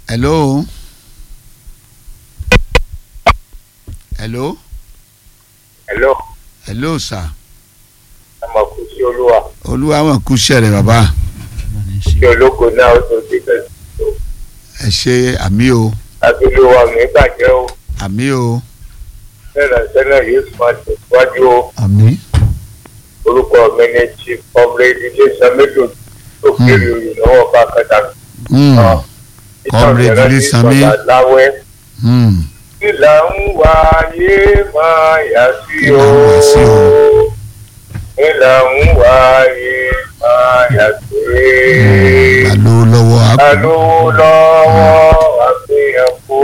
hello hello hello hello sir ọmọ kù sí olúwa olúwa wọn kú sẹrẹ bàbá kí ológo náà ó tó ti bẹ̀rẹ̀ ẹ ṣe àmì o abúlé mi bàjẹ́ o àmì o sẹ́nà sẹ́nà yóò sì máa tẹ̀síwájú o àmì orúkọ mi ní chief comrade iléeṣẹ́ méjì tó kéré olùnáwó bá kẹta. Hmm. Comrade Ilésanmí. láwẹ́ Hmm. ìlà ń wáyé máa yà sí Ìlà o ń wá sí o. ìlà ń wáyé máa yà sí ta ló lọ́wọ́ àpò alówó lọ́wọ́ àfihàn kó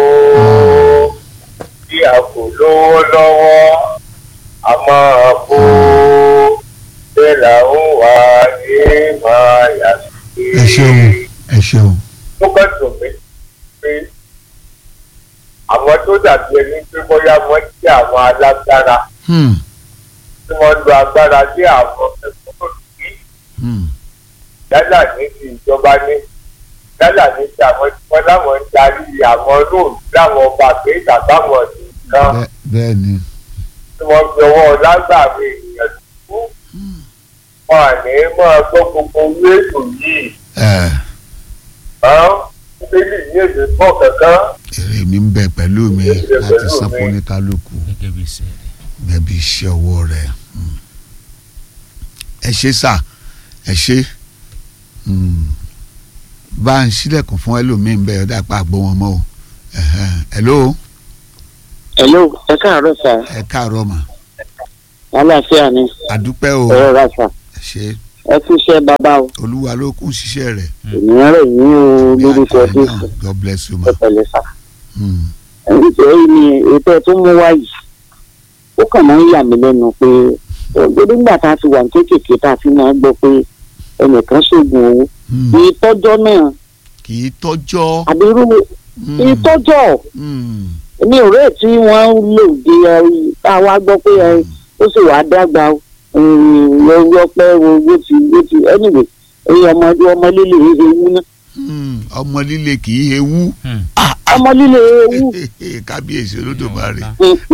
bí a kò lówó lọ́wọ́ a máa kó bẹ́ẹ̀ là ń wáyé máa yà sí. ẹ ṣeun ẹ ṣeun tó bá dùn mí pé àwọn tó dàbí ẹni pé bóyá wọ́n jẹ́ àwọn alágbára Hmm. tí wọ́n lo agbára lé àwọn ẹ̀kọ́ sí Hmm. yálà ní ti ìjọba ní yálà ní ti àwọn tí wọ́n láwọn ń darí àwọn róòlù láwọn ọba pé tàbáwọn nìkan Bẹ́- bẹ́ẹ̀ ni tí wọ́n fi ọwọ́ lágbàwé ènìyàn tó wọn à ní máa gbọ́ gbogbo owó ètò yìí ẹ hàn bíbélì ní èdè pọ̀ kankan èrè mi ń bẹ pẹ̀lú mi Èrè láti pẹ̀lú san mi. fún oníkálukú gẹ́gẹ́ bí iṣẹ́ rẹ̀. gẹ́gẹ́ bí iṣẹ́ ọwọ́ rẹ̀ Hmm. ẹ ṣe sà ẹ ṣe Hmm. bá ń ṣílẹ̀kùn fún ẹlòmíín bẹ́ẹ̀ ọ̀dà pa àgbo wọn mọ́ o Ẹ̀hẹ́n. hello Hello, ẹ káàárọ̀ sà. ẹ káàárọ̀ mà Àlàáfíà ni. àdúpẹ́ o Ẹ̀rọ ra sà. ẹ ṣe Ẹ kú iṣẹ́ bàbá o. olúwa ló kún ṣiṣẹ́ rẹ̀ Ènìyàn rẹ̀ yín o Bí lórúkọ àtẹ̀yìn náà, Jésù. God bless you ma Ẹ pẹ̀lẹ́ sà. Hmm. Nítorí ni ètò tó mú wá yìí. Ó kàn máa ń yà mí lẹ́nu pé gbogbo nígbà tá a ti wà ní kéékèèké tá a fi máa ń gbọ́ pé ẹnìkan ṣoògùn owó. Hmm. Ìtọ́jọ́ náà kì í tọ́jọ́ àbí irú Hmm. ìtọ́jọ́ Hmm. èmi ò rẹ̀ tí wọ́n ń lò dé ẹ tá a wá gbọ́ pé ẹ ó sì wàá dàgbà o lọ́wọ́ pẹ́ owó ti owó ti anyway ẹ̀yin ọmọdé ọmọ líle ewu náà Hmm. ọmọ líle kì í hewú Hmm. ọmọ líle ewu kábíyèsí olódùmarè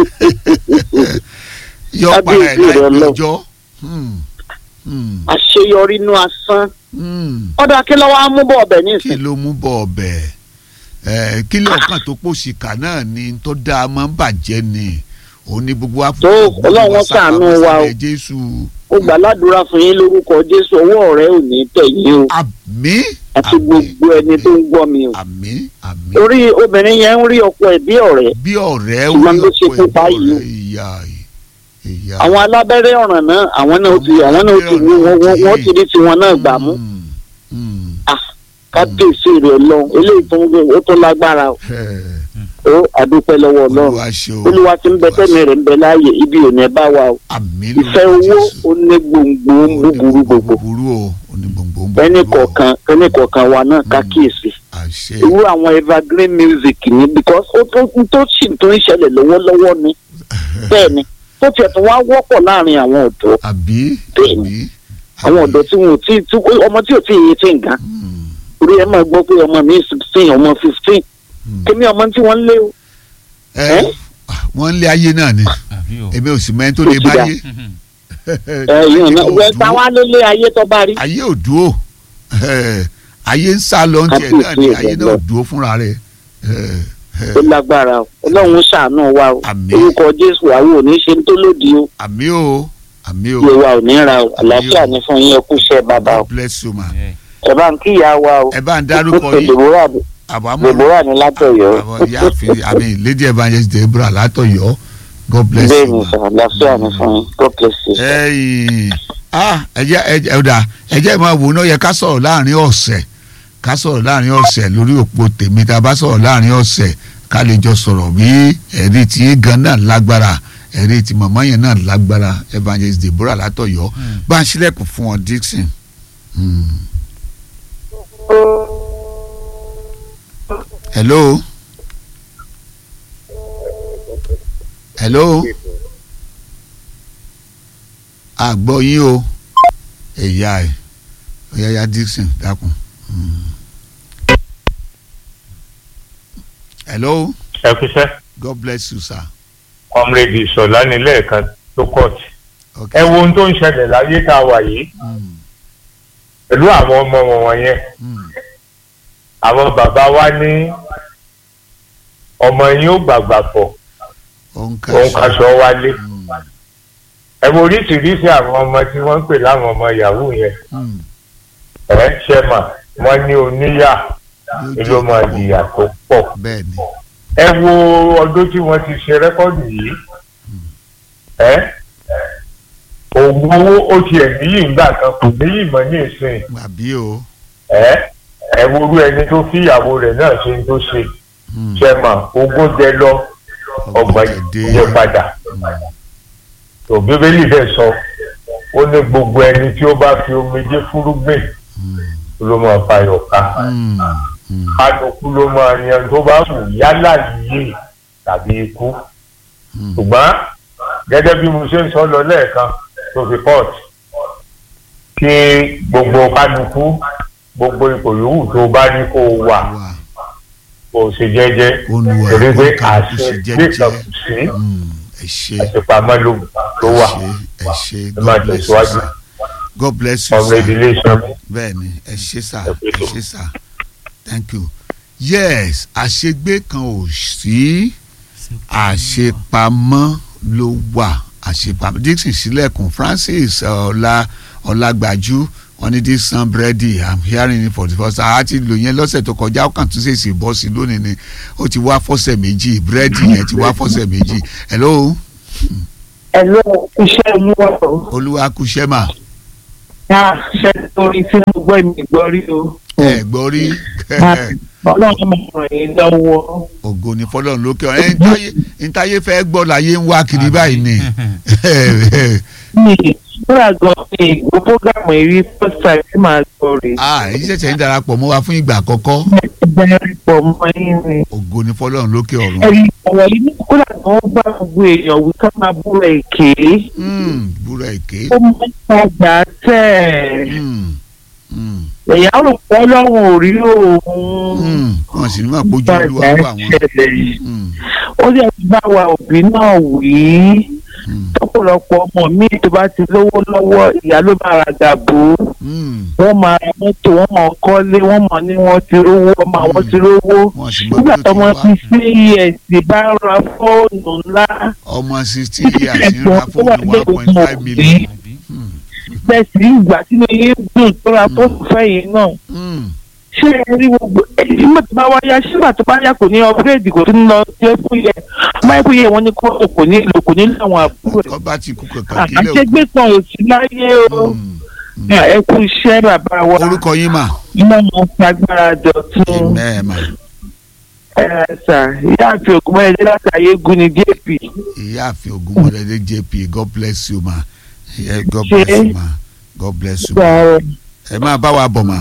yọ para ẹ̀ Kábíyèsí rẹ̀ láì lọ. lọ́jọ́ Hmm. Hmm. àṣeyọrí inú asán Hmm. ọ̀dà kí lọ́wọ́ á mú bọ̀ ọbẹ̀ kí nísìn ló mú bọ̀ ọbẹ̀ ẹ̀ kí lọ́ọ̀kan tó pòṣìkà náà ni tó dáa máa ń bàjẹ́ ni òun ni gbogbo wa Tó, Ọlọ́run ṣàánú wa o. jésù ó gbà ládùúrà fún yín lórúkọ jésù ọwọ́ rẹ ò ní tẹ̀ yín o àmín àti gbogbo ẹni tó ń gbọ́ mi o àmín àmín torí obìnrin yẹn ń rí ọkọ ẹ̀ bí ọ̀rẹ́ bí ọ̀rẹ́ Ṣùgbọ́n orí ló ṣe ọ̀pọ̀ fún ẹ̀bí báyìí o. ọ̀rẹ́ ìyá ìyá àwọn alábẹ́rẹ́ ọ̀ràn náà àwọn náà ti àwọn náà ti wọ́n wọ́n wọ́n ti rí tiwọn náà gbà mú Hmm. Hmm. kábíyèsí rẹ̀ lọ eléyìí tó ń gbé ó tó lágbára o Ẹ̀, ó àdúpẹ́ lọ́wọ́ ọlọ́run olúwa ṣe o olúwa ti ń bẹ tẹ́mi rẹ̀ ń bẹ láàyè ibi ò ní bá wa o àmín ìfẹ́ lórúkọ owó Jésù. ó ní gbòǹgbò ń búburú gbogbo búburú o ó ní gbòǹgbò ń búburú ẹnì o. kọ̀ọ̀kan ẹnì kọ̀ọ̀kan wa náà ká Mm. kíyèsí àṣẹ irú àwọn evergreen music ni because ó tó tó sì tó ń ṣẹlẹ̀ lọ́wọ́lọ́wọ́ ni bẹ́ẹ̀ ni tó tiẹ̀ tún wá wọ́pọ̀ láàrin àwọn ọ̀dọ́ àbí Bẹ́ẹ̀ni. àbí àwọn ọ̀dọ́ tí wọn ò tí tí ọmọ tí ò tí ì yé tí nǹkan Hmm. orí ẹ máa gbọ́ pé ọmọ mi sixteen ọmọ fifteen Hmm. kémi ọmọ tí wọ́n ń lé o ẹ wọ́n ń lé ayé náà ni àbí o. èmi ò sì mẹ́ni tó lè Ó ti dà. báyé ẹ̀yìn ọ̀nà Ayé ò wẹ́ dúró. táwa ló lé ayé tó bá rí ayé ò dúró Eh, ayé ń sá lọ tiẹ̀ náà ni Kábíyèsí ayé rẹ̀ náà ò lọ. dúró fúnra rẹ̀ Eh, eh, ó lágbára o ọlọ́run ṣàánú wa o Àmín. orúkọ jésù àwọn ò ní ṣe ń tó lòdì o àmì o àmì o iye wa ò ní ra o àlàáfíà o. ní fún yín ẹ kú iṣẹ́ bàbá o God bless you ma Ẹ. ẹ bá ń kíyà wa o ẹ bá ń dárúkọ yín Deborah àbámọ̀ Deborah ní látọ̀yọ́ àwọn ìyáàfin àmì lady evangelist Deborah látọ̀yọ́ God bless bẹ́ẹ̀ you ni ma. sọ àlàáfíà ní fún yín God bless you. ẹyìn ah ẹjẹ ẹjẹ ọdà ẹjẹ máa wò náà yẹ ká sọ̀rọ̀ láàrin ọ̀sẹ̀ ká sọ̀rọ̀ láàrin ọ̀sẹ̀ lórí òpó tèmi tá a bá sọ̀rọ̀ láàrin ọ̀sẹ̀ ká lè jọ sọ̀rọ̀ bí ẹ̀rí tí gan náà lágbára ẹ̀rí tí màmá yẹn náà lágbára evangelist Deborah látọ̀yọ́ bá ń ṣílẹ̀kùn fún wọn Dixon. Hmm. hello hello àgbọ̀ yín o ẹ̀yà ẹ̀ ọ̀yàyà Dixon dákun. Hmm. hello ẹ kúṣẹ́ god bless you sir. comrade ìṣọ̀lá ní lẹ́ẹ̀kan tó kọ́ọ̀tì okay. ẹ wo ohun tó ń ṣẹlẹ̀ láyé tá a wà yìí Mm, pẹ̀lú àwọn ọmọ wọn wọ̀nyẹn mm, àwọn bàbá wa ní ọmọ yín ó gbàgbà pọ̀ òun òun kaṣọ wálé Mm, ẹ wo oríṣiríṣi àwọn ọmọ tí wọ́n ń pè láwọn ọmọ yahoo yẹn mm, ẹ ṣe mà wọ́n ní oníyà yóò ló máa jẹ́ jìyà tó pọ̀ bẹ́ẹ̀ ni ẹ wo ọdún tí wọ́n ti ṣe rẹ́kọ́ọ̀dù yìí ẹ òògùn owó ó tiẹ̀ níyì ńgbà kan kò níyì mọ́ ní ìsìn àbí o. ẹ ẹ worú ẹni tó fi ìyàwó rẹ̀ náà ṣe ń tó ṣe Mm, ṣe mà ogún jẹ lọ ọgbà ọ̀gẹ̀dẹ̀. jẹ padà tó bíbélì bẹ́ẹ̀ sọ ó ní gbogbo ẹni tí ó bá fi omijé fúrúgbìn Mm, ló máa fayọ̀ ká mm, mm, kálukú ló máa yan tó bá wù yálà yìí tàbí ikú mm. ṣùgbọ́n gẹ́gẹ́ bí mo ṣe ń sọ lọ lẹ́ẹ̀kan tó fi port kí gbogbo kálukú gbogbo ipò yòówù tó bá ní kó o wà wà kó o ṣe jẹ́jẹ́ olùwà torí pé kálukú sì àṣẹ gbé kan jẹ́jẹ́ kù sí Mm, ẹ ṣe àṣepamọ́ ló ló wà ẹ ṣe ẹ máa god bless you tẹ̀síwájú. sir god bless you ọmọ sir ìdílé iṣẹ́ mi. bẹ́ẹ̀ ni ẹ ṣe sir Ẹ pé ẹ tó. ṣe sir thank you yes àṣegbé kan ò sí àṣepamọ́ ló wà àṣepamọ́ dixon sílẹ̀kùn francis ọlá ọlágbájú wọ́n ní this sun bready i'm hearing it for the first time àti lò yẹn lọ́sẹ̀ tó kọjá ó kàn tún ṣèṣì bọ́ sí lónìí ni ó ti wá fọ́sẹ̀ méjì búrẹ́dì yẹn ti wá fọ́sẹ̀ méjì hello ẹ ló iṣẹ́ olúwa o olúwa kúṣẹ́ mà náà ṣe torí tí mo gbọ́ mi gbọ́ rí o. ẹ gbọ́ rí ọlọ́run máa ràn yín lọ́wọ́. ògo ni fọlọ́run lókè ọ̀rẹ́ ẹ̀ ntáyé ntáyé fẹ́ gbọ́ láyé ń wá kiri báyìí ni mi ìgbóra gan ni ìgbó fúgàmù èrí first time tí màá gbọ́ rè. ah èyí ṣẹ̀ṣẹ̀ ń darapọ̀ mọ́ wa fún ìgbà àkọ́kọ́ bẹ́ẹ̀rẹ̀ pọ̀ mọ́ yín ni. ògo ni fọlọ́run lókè ọ̀run ẹ̀rí ọ̀rọ̀ yìí ní kódà tí wọ́n bá gbogbo èèyàn wí ká máa búra èké. Mm, búra èké ó máa ń padà tẹ̀. Mm, mm, ẹ̀yà rò pé ọlọ́run ò rí òun. mm. wọn sì ní máa gbójú olúwa padà wọ àwọn ṣẹlẹ̀. Mm, ó lè bá wa òbí náà wí. mm, tọ́pọ̀lọpọ̀ ọmọ mi tó bá ti lówó lọ́wọ́ ìyá ló bá ra gàbó mm. wọ́n máa ra mọ́tò wọ́n máa kọ́lé wọ́n máa ní wọ́n ti rówó ọmọ àwọn ti rówó wọn sì mọ nígbà bí ó tọmọ ti ti sí ẹ̀sìn bá ra fóònù ńlá ọmọ sixty years ń ra fóònù one point five million Mm, bẹ́ẹ̀sì ìgbà tí mo yé dùn tó ra fóònù fẹ́yìn náà mm. ṣé ẹ rí gbogbo nígbà tó bá wá yá ṣígbà tó bá yá kò ní upgrade kò tún lọ sí ẹkú yẹ ọmọ ẹkú yẹ wọn ní kó kò ní lò kò ní àwọn àbúrò rẹ̀ kọ́ bá ti kú kankan kílẹ̀ òkú. àṣegbè kan ò sí láyé o Mm, ẹ kú iṣẹ́ bàbá wa. orúkọ yín mà iná máa ń fagbára dọ̀tún ẹ mà ẹ ṣá ìyá àti ògùnmọ́ ẹ̀dẹ́ láti ayégun ní jp ìyáàfin ogunmọdé jp god bless you ma Yeah, god Ṣé- bless you ma god bless you gba ma ọ ẹ máa bá wa bọ̀ mà.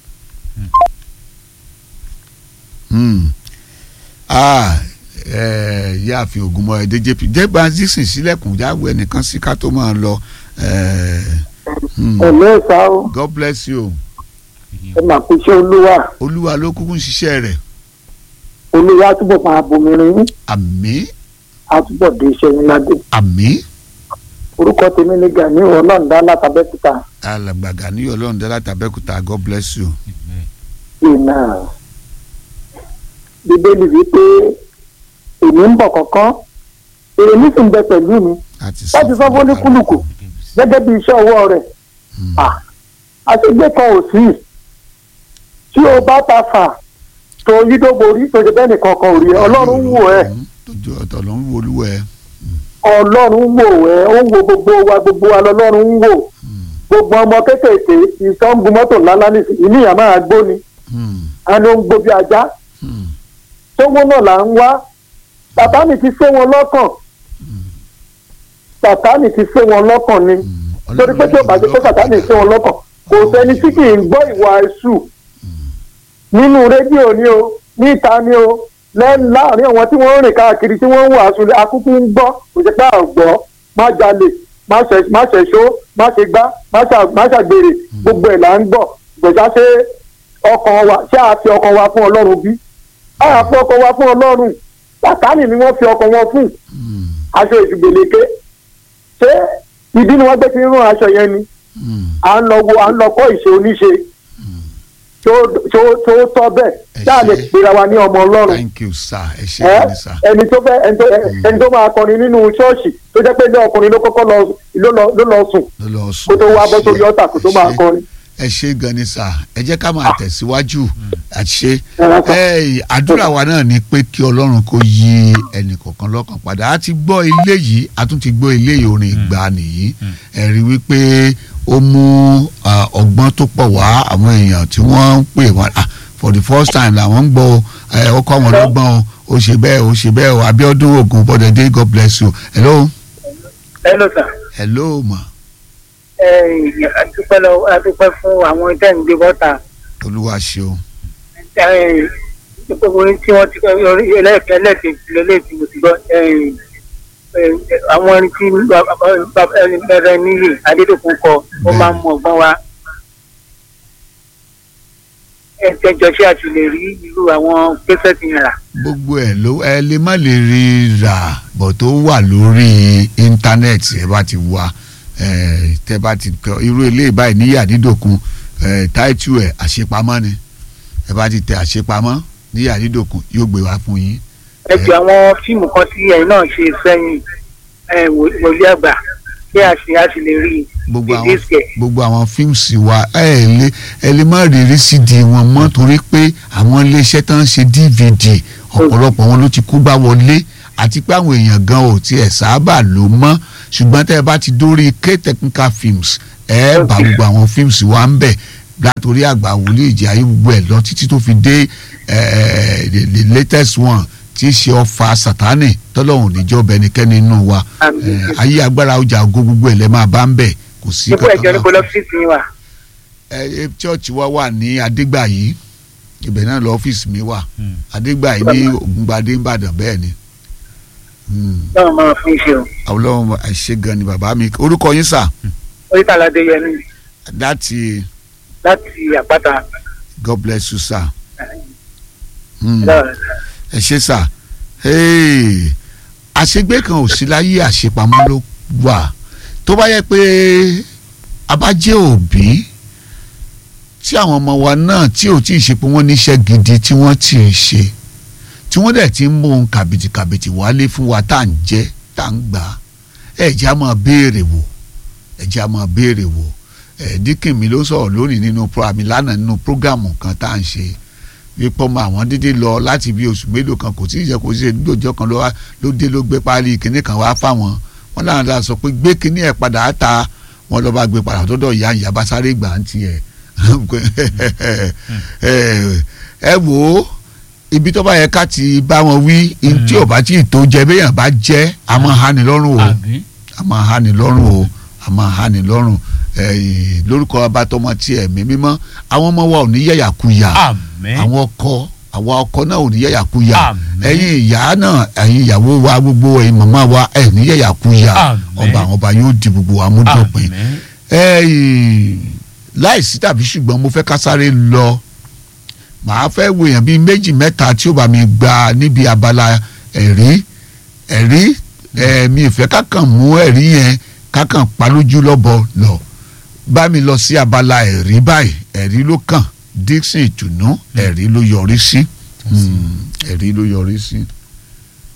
Hmm. Ah, eh, ìyáàfin ogunmọdé jp jẹba dísìn sílẹ̀kùn jáwé ẹnìkan sí ká tó máa lọ eh, hmm. ẹ̀lẹ́ ìta o god bless you ẹ máa kú iṣẹ́ olúwa olúwa ló kúkú ń ṣiṣẹ́ rẹ̀ olúwa túbọ̀ máa bomirin yín àmín àtúbọ̀ dé iṣẹ́ yín ládé àmín orúkọ tèmi ní gani ọlọ́ọ̀dá látàbẹ́kúta alàgbàgà ní ọlọ́run dẹ́lá tàbẹ́kúta god bless you. ìnà bíbélì wípé èmi ń bọ̀ kọ̀ọ̀kan èrè mi sì ń bẹ pẹ̀lú mi láti láti sọ fún oníkúlùkù gẹ́gẹ́ bí iṣẹ́ ọwọ́ rẹ̀ Hmm. Ah, àṣegbé kan ò sí tí o bá ta fà tó yídó borí tó ṣe bẹ́ẹ̀ nìkan kan ò rí ẹ ọlọ́run wò ẹ́ tójú ọ̀tọ̀ ló ń wo olúwa ẹ. ọlọ́run wò ẹ́ ó ń wo gbogbo wa gbogbo wa lọ́lọ́run ń wò gbogbo ọmọ kéékèèké ìsọ́ngun mọ́tò ńláńlá ní ìníyàn máa gbó ni Hmm. a ló ń gbó bí ajá Hmm. tówó náà là ń wá sàtánì ti sé wọn lọ́kàn sàtánì ti sé wọn lọ́kàn ni Hmm. torí pé tí o bá ṣe pé sàtánì sé wọn lọ́kàn kò sẹ́ni tí kì í gbọ́ ìwà ẹ̀sù nínú rédíò ni o níta ni o lẹ́nu láàrin àwọn tí wọ́n ń rìn káàkiri tí wọ́n ń wàásù akúkú ń gbọ́ kò ṣe pé à ń gbọ́ má jalè má ṣe- má ṣẹ̀ṣó má ṣe gbá má ṣà- má ṣàgbèrè gbogbo ẹ̀ là ń gbọ́ gbọ̀dá ṣe ọkàn wa ṣé a fi ọkàn wa fún ọlọ́run bí a fi ọkọ wa fún ọlọ́run sàtánì ni wọ́n fi ọkọ wọn fún Mm, aṣọ ìṣùgbèléke ṣé ìdí ni wọ́n gbé fi ń rún aṣọ yẹn ni mm. à ń lọ wo à ń lọ kọ́ ìṣe oníṣe tó tó tó tọ́ bẹ́ẹ̀ Ẹ tá a lè ṣé. pera wa ní ọmọ ọlọ́run thank you sir ẹ ṣe ẹ kí ni sir. ẹni tó fẹ́ ẹni tó ẹni tó máa kọrin nínú ṣọ́ọ̀ṣì tó jẹ́ pé ilé ọkùnrin ló kọ́kọ́ lọ ló lọ ló lọ sùn ló lọ sùn. kó tó wá bọ́ Ẹ sórí ṣé, ọ̀tà kó tó ẹ máa ṣé. kọrin. ẹ ṣe gan ni sà ẹ jẹ́ ká máa tẹ̀síwájú àṣe Ẹ̀rọ kan. ẹ àdúrà wa náà ni pé kí ọlọ́run kó yí ẹnì kọ̀ọ̀kan lọ́kàn padà a ti gbọ́ ilé yìí a tún ti gbọ́ ilé yìí orin ìgbà nìyí ẹ rí wípé ó mú ah, ọgbọ́n tó pọ̀ wá àwọn èèyàn tí wọ́n ń pè wọ́n ah, for the first time làwọn ń gbọ́ ẹ ọkọ àwọn ọlọ́gbọ́n o ó ṣe bẹ́ẹ̀ ó ṣe bẹ́ẹ̀ o Abíọ́dún Ògùn bọ́dẹ̀dé God bless you hello hello sir hello ma ẹ adúpẹ́ lọ adúpẹ́ fún àwọn tẹ́ ń gbé bọ́ta olúwa ṣeun ẹ gbogbo orin tí wọ́n ti kọ́ orí ẹlẹ́ẹ̀kẹ́ ẹlẹ́ẹ̀kejì lélẹ́ẹ̀kejì mo ti gbọ́ ẹ ẹ àwọn orin tí bẹ̀rẹ̀ níyì adédọ̀kun kọ ó máa ń mú ọgbọ́n wá ẹ jẹjọ ṣé a ti lè rí irú àwọn pẹ́sẹ́tì yẹn rà gbogbo ẹ ló ẹ lè má lè rí rà bọ̀ tó wà lórí íńtánẹ́ẹ̀tì ẹ bá ti wá ẹ tẹ bá ti kọ irú eléyìí báyìí níyà dídòkun ẹ táìtù ẹ àṣepamọ́ ni ẹ bá ti tẹ àṣepamọ́ níyà dídòkun yóò gbé wá fún yín. ẹ jọ àwọn fíìmù kan tí ẹ̀yin náà ṣe sẹ́yìn ẹ wòlíì àgbà kí a sì a sì lè rí gbogbo àwọn ìdíṣẹ́ gbogbo àwọn fíìmù wa ẹ lè ẹ lè má rí rí cd wọn mọ́ torí pé àwọn iléeṣẹ́ tó ń ṣe dvd ọ̀pọ̀lọpọ̀ wọn ló ti kó bá wọlé àti pé àwọn èèyàn gan ò tiẹ̀ sábà lò mọ́ ṣùgbọ́n tẹ́ ẹ bá ti dórí k technical films ẹ bá gbogbo àwọn films wa ń bẹ̀ látòrí àgbà wòlíì ìjì ayé gbogbo ẹ̀ lọ títí tó fi dé eh, the the latest one tí í ṣe ọfà sátánì tọ́lọ́hùn níjọ́ bẹnikẹ́ni nínú wa Àmín. Eh, ayé agbára ọjà ògo gbogbo ẹ̀ lẹ́ máa bá ń bẹ̀ kò sí nípò ẹ̀jọ̀ kankan níbo lọ́fíìsì yín wà. ẹ ẹ chọọchì wa wà ní adégbàyí ibẹ̀ náà lọ ọ́fíìsì mi wà adégbàyí ní ògúngbadé ìbàdàn bẹ́ẹ̀ ni Hmm. náà máa fún iṣẹ́ o ọlọ́run àṣẹ gan ni bàbá mi orúkọ yín sà oríta aládé yẹmi láti láti àpáta god bless you sir Hmm. lọ́rọ̀ ẹ ṣe sà Hey. àṣegbé kan ò sí láyé àṣepamọ́ ló wà tó bá yẹ pé a bá jẹ́ òbí tí àwọn ọmọ wa náà tí ò tí ì ṣe pé wọ́n níṣẹ́ gidi tí wọ́n ti ń ṣe tí wọ́n dẹ̀ ti ń mú ohun kàbìtìkàbìtì wálé fún wa tá à ń jẹ́ tá à ń gbà á ẹ jẹ́ á máa béèrè wò ẹ jẹ́ á máa béèrè wò ẹ díkìn mi ló sọ̀rọ̀ lónìí nínú pro àmì lánàá nínú prógámù kan tá à ń ṣe wípé ọmọ àwọn dídí lọ láti bí oṣù mélòó kan kò tí ì jẹ́ kó ṣe lóòjọ́ kan ló wá- ló dé ló gbé páálí kinní kan wá fáwọn wọn láwọn dáa sọ pé gbé kinní ẹ̀ padà á ta wọn lọ́ọ́ bá gbé padà tó dọ̀ ìyá ìyá bá sáré gbà ń tiẹ̀ ẹ wò ó ibi tó bá yẹ ká ti bá wọn wí tí ò bá tí ì tó jẹ béèyàn bá jẹ a máa há ni lọ́rùn o àbí a máa há ni lọ́rùn o a máa há ni lọ́rùn Eh, lórúkọ abatọmọ tí ẹ̀mí mímọ́ àwọn ọmọ wa ò ní yẹ̀yàkuyà àmín àwọn ọkọ àwọn ọkọ náà ò ní yẹ̀yàkuyà Àmín. ẹ̀yin ìyá náà ẹ̀yin ìyàwó wa gbogbo ẹ̀yin màmá wa ẹ̀ ní yẹ̀yàkuyà Àmín. ọba àwọn ọba yóò di gbogbo wa mú dọ̀pin àmín ẹ̀yìn láìsí tàbí ṣùgbọ́n mo fẹ́ ká sáré lọ màá fẹ́ wo èèyàn bíi méjì mẹ́ta tí ó bá mi gba níbi abala ẹ̀rí ẹ̀rí ẹ̀mí ìfẹ́ kákan mú ẹ̀rí yẹn kákan palójú lọ́bọ lọ bá mi lọ sí abala ẹ̀rí báyìí ẹ̀rí ló kàn Dixon ìtùnú ẹ̀rí ló yọrí sí Mm, ẹ̀rí ló yọrí sí.